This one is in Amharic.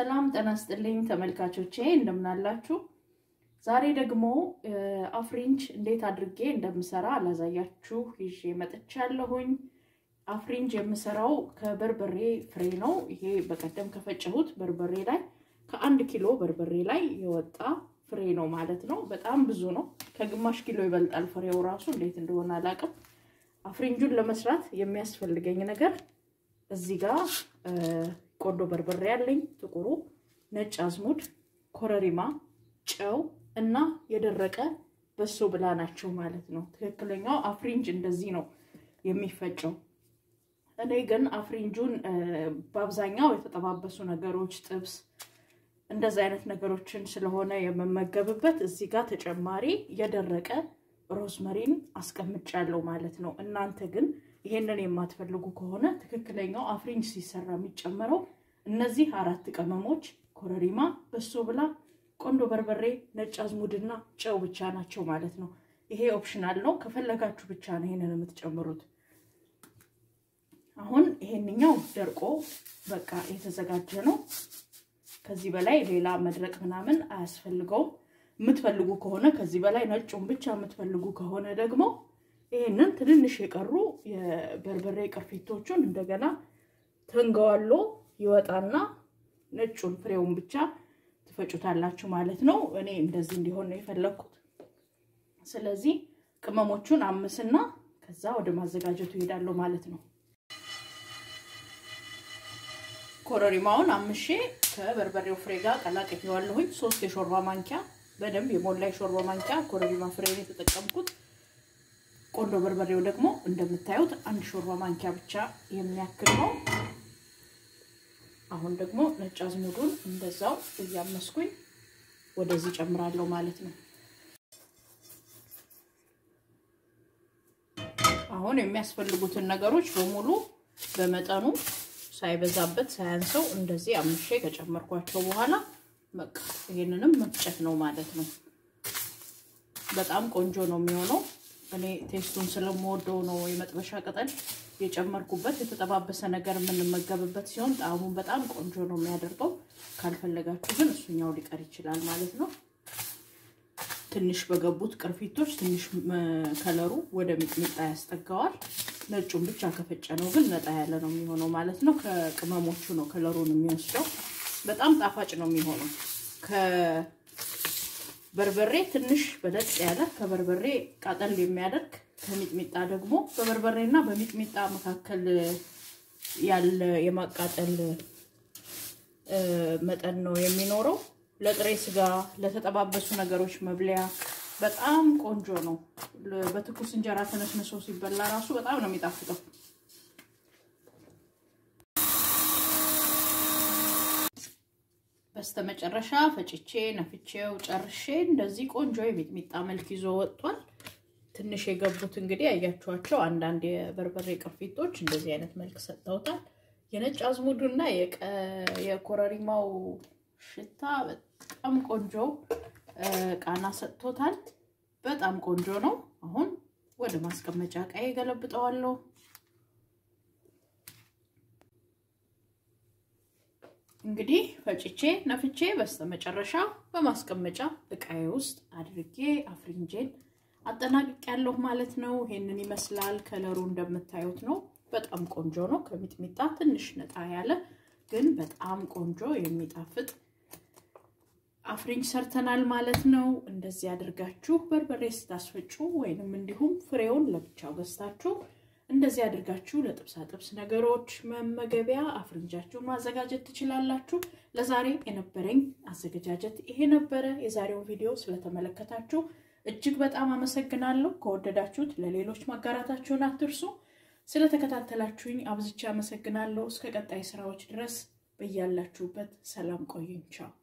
ሰላም ጤና ይስጥልኝ ተመልካቾቼ እንደምናላችሁ። ዛሬ ደግሞ አፍሪንጅ እንዴት አድርጌ እንደምሰራ ላሳያችሁ ይዤ መጥቻለሁኝ። አፍሪንጅ የምሰራው ከበርበሬ ፍሬ ነው። ይሄ በቀደም ከፈጨሁት በርበሬ ላይ ከአንድ ኪሎ በርበሬ ላይ የወጣ ፍሬ ነው ማለት ነው። በጣም ብዙ ነው። ከግማሽ ኪሎ ይበልጣል ፍሬው ራሱ እንዴት እንደሆነ አላውቅም። አፍሪንጁን ለመስራት የሚያስፈልገኝ ነገር እዚህ ጋር ቆንዶ በርበሬ ያለኝ ጥቁሩ፣ ነጭ አዝሙድ፣ ኮረሪማ፣ ጨው እና የደረቀ በሶ ብላ ናቸው ማለት ነው። ትክክለኛው አፍሪንጅ እንደዚህ ነው የሚፈጨው። እኔ ግን አፍሪንጁን በአብዛኛው የተጠባበሱ ነገሮች፣ ጥብስ፣ እንደዚህ አይነት ነገሮችን ስለሆነ የምመገብበት እዚህ ጋር ተጨማሪ የደረቀ ሮዝመሪን አስቀምጫለሁ ማለት ነው። እናንተ ግን ይሄንን የማትፈልጉ ከሆነ ትክክለኛው አፍሪንጅ ሲሰራ የሚጨመረው እነዚህ አራት ቅመሞች ኮረሪማ፣ በሶ ብላ፣ ቆንዶ በርበሬ፣ ነጭ አዝሙድና ጨው ብቻ ናቸው ማለት ነው። ይሄ ኦፕሽናል ነው። ከፈለጋችሁ ብቻ ነው ይሄንን የምትጨምሩት። አሁን ይሄንኛው ደርቆ በቃ የተዘጋጀ ነው። ከዚህ በላይ ሌላ መድረቅ ምናምን አያስፈልገውም። የምትፈልጉ ከሆነ ከዚህ በላይ ነጩን ብቻ የምትፈልጉ ከሆነ ደግሞ ይህንን ትንንሽ የቀሩ የበርበሬ ቅርፊቶቹን እንደገና ተንገዋሎ ይወጣና ነጩን ፍሬውን ብቻ ትፈጩታላችሁ ማለት ነው። እኔ እንደዚህ እንዲሆን ነው የፈለግኩት። ስለዚህ ቅመሞቹን አምስና ከዛ ወደ ማዘጋጀቱ ይሄዳለሁ ማለት ነው። ኮረሪማውን አምሼ ከበርበሬው ፍሬ ጋር ቀላቅየዋለሁኝ። ሶስት የሾርባ ማንኪያ በደንብ የሞላ የሾርባ ማንኪያ ኮረሪማ ፍሬ ነው የተጠቀምኩት። ቆንዶ በርበሬው ደግሞ እንደምታዩት አንድ ሾርባ ማንኪያ ብቻ የሚያክል ነው። አሁን ደግሞ ነጭ አዝሙዱን እንደዛው እያመስኩኝ ወደዚህ ጨምራለሁ ማለት ነው። አሁን የሚያስፈልጉትን ነገሮች በሙሉ በመጠኑ ሳይበዛበት ሳያንሰው እንደዚህ አምሼ ከጨመርኳቸው በኋላ በቃ ይሄንንም መፍጨት ነው ማለት ነው። በጣም ቆንጆ ነው የሚሆነው። እኔ ቴስቱን ስለምወደው ነው የመጥበሻ ቅጠል የጨመርኩበት። የተጠባበሰ ነገር የምንመገብበት ሲሆን ጣዕሙን በጣም ቆንጆ ነው የሚያደርገው። ካልፈለጋችሁ ግን እሱኛው ሊቀር ይችላል ማለት ነው። ትንሽ በገቡት ቅርፊቶች ትንሽ ከለሩ ወደ ሚጥሚጣ ያስጠጋዋል። ነጩን ብቻ ከፈጨ ነው ግን ነጣ ያለ ነው የሚሆነው ማለት ነው። ከቅመሞቹ ነው ከለሩን የሚወስደው። በጣም ጣፋጭ ነው የሚሆነው። ከበርበሬ ትንሽ በለጥ ያለ ከበርበሬ ቃጠል የሚያደርግ ከሚጥሚጣ ደግሞ በበርበሬና በሚጥሚጣ መካከል ያለ የማቃጠል መጠን ነው የሚኖረው። ለጥሬ ስጋ፣ ለተጠባበሱ ነገሮች መብለያ በጣም ቆንጆ ነው። በትኩስ እንጀራ ተነስንሶ ሲበላ ራሱ በጣም ነው የሚጣፍጠው። በስተመጨረሻ ፈጭቼ ነፍቼው ጨርሼ እንደዚህ ቆንጆ የሚጥሚጣ መልክ ይዞ ወጥቷል። ትንሽ የገቡት እንግዲህ ያያችኋቸው አንዳንድ የበርበሬ ቅርፊቶች እንደዚህ አይነት መልክ ሰጥተውታል። የነጭ አዝሙዱና የኮረሪማው ሽታ በጣም ቆንጆ ቃና ሰጥቶታል። በጣም ቆንጆ ነው። አሁን ወደ ማስቀመጫ እቃዬ ገለብጠዋለሁ። እንግዲህ ፈጭቼ ነፍቼ በስተመጨረሻ በማስቀመጫ እቃዬ ውስጥ አድርጌ አፍሪንጄን አጠናቅቄያለሁ ማለት ነው። ይሄንን ይመስላል። ከለሩ እንደምታዩት ነው። በጣም ቆንጆ ነው። ከሚጥሚጣ ትንሽ ነጣ ያለ ግን በጣም ቆንጆ የሚጣፍጥ አፍሪንጅ ሰርተናል ማለት ነው። እንደዚህ አድርጋችሁ በርበሬ ስታስፈጩ ወይንም እንዲሁም ፍሬውን ለብቻው ገዝታችሁ እንደዚህ አድርጋችሁ ለጥብሳ ጥብስ ነገሮች መመገቢያ አፍሪንጃችሁን ማዘጋጀት ትችላላችሁ። ለዛሬ የነበረኝ አዘገጃጀት ይሄ ነበረ። የዛሬውን ቪዲዮ ስለተመለከታችሁ እጅግ በጣም አመሰግናለሁ። ከወደዳችሁት ለሌሎች ማጋራታችሁን አትርሱ። ስለተከታተላችሁኝ አብዝቼ አመሰግናለሁ። እስከ ቀጣይ ስራዎች ድረስ በያላችሁበት ሰላም ቆዩኝ። ቻው